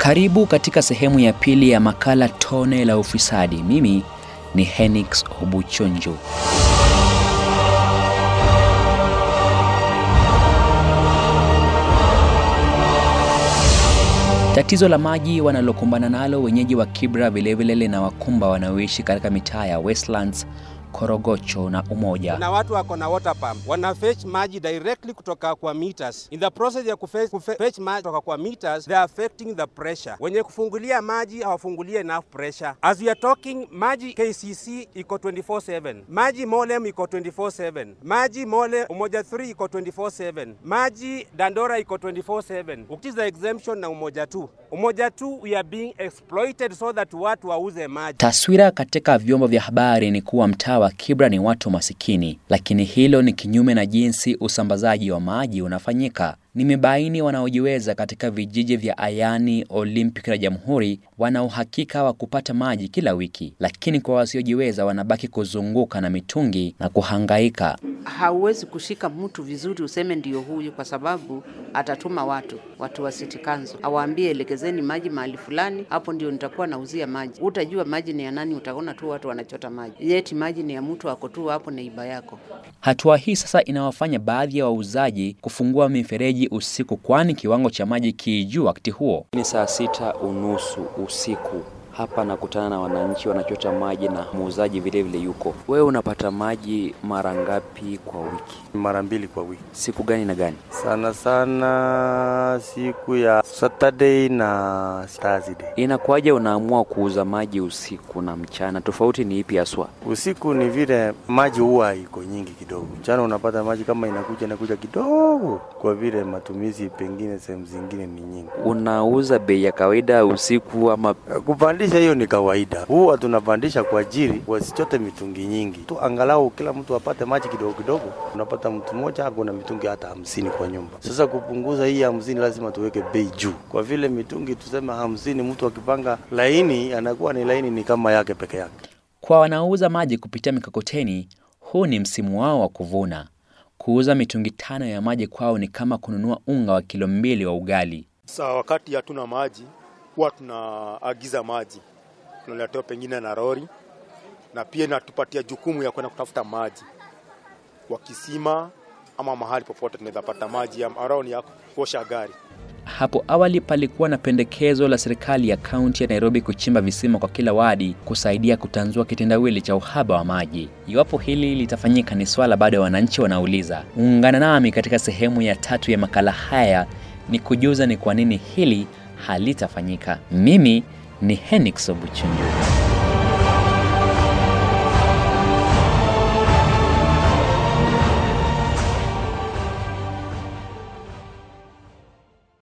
Karibu katika sehemu ya pili ya makala Tone la Ufisadi. Mimi ni Henix Obuchonjo. Tatizo la maji wanalokumbana nalo wenyeji wa Kibra vilevile linawakumba wanaoishi katika mitaa ya Westlands, Korogocho na Umoja. na watu wako na water pump wana fetch maji directly kutoka kwa meters. In the process ya kufe- kufe- fetch maji kutoka kwa meters, they are affecting the pressure. Wenye kufungulia maji hawafungulie enough pressure. As we are talking, maji KCC iko 24/7, maji Molem iko 24/7, maji Mole Umoja 3 iko 24/7, maji Dandora iko 24/7. Ukiza exemption na Umoja 2, Umoja 2 we are being exploited so that watu wauze maji. Taswira katika vyombo vya habari ni kuwa mtaa wa Kibra ni watu masikini, lakini hilo ni kinyume na jinsi usambazaji wa maji unafanyika. Nimebaini wanaojiweza katika vijiji vya Ayani, Olympic na Jamhuri wana uhakika wa kupata maji kila wiki, lakini kwa wasiojiweza wanabaki kuzunguka na mitungi na kuhangaika. hauwezi kushika mtu vizuri useme ndio huyu, kwa sababu atatuma watu watu wa City Council awaambie elekezeni maji mahali fulani, hapo ndio nitakuwa nauzia maji. Utajua maji ni ya nani, utaona tu watu wanachota maji, yeti maji ni ya mtu ako tu hapo neiba yako. Hatua hii sasa inawafanya baadhi ya wauzaji kufungua mifereji usiku, kwani kiwango cha maji kijuu wakati huo. Ni saa sita unusu usiku. Hapa nakutana na wananchi wanachota maji na muuzaji vile vile yuko. Wewe unapata maji mara ngapi kwa wiki? mara mbili kwa wiki, Siku gani na gani? sana sana siku ya Saturday na Thursday. Inakuwaje unaamua kuuza maji usiku na mchana? Tofauti ni ipi haswa? Usiku ni vile maji huwa iko nyingi kidogo, mchana unapata maji kama inakuja inakuja kidogo, kwa vile matumizi pengine sehemu zingine ni nyingi. Unauza bei ya kawaida usiku ama Kupandisha hiyo ni kawaida, huwa tunapandisha kwa ajili wasichote mitungi nyingi tu, angalau kila mtu apate maji kidogo kidogo. Unapata mtu mmoja ako na mitungi hata hamsini kwa nyumba. Sasa kupunguza hii hamsini, lazima tuweke bei juu, kwa vile mitungi tuseme hamsini, mtu akipanga laini anakuwa ni laini ni kama yake peke yake. Kwa wanaouza maji kupitia mikokoteni, huu ni msimu wao wa kuvuna. Kuuza mitungi tano ya maji kwao ni kama kununua unga wa kilo mbili wa ugali. Sa wakati hatuna maji huwa tunaagiza maji, tunaletewa pengine na lori, na pia inatupatia jukumu ya kwenda kutafuta maji kwa kisima ama mahali popote tunaweza pata maji ya around ya kuosha gari. Hapo awali palikuwa na pendekezo la serikali ya kaunti ya Nairobi kuchimba visima kwa kila wadi kusaidia kutanzua kitendawili cha uhaba wa maji. Iwapo hili litafanyika ni swala bado ya wananchi wanauliza. Ungana nami katika sehemu ya tatu ya makala haya ni kujuza ni kwa nini hili halitafanyika. Mimi ni Henix Obuchunju.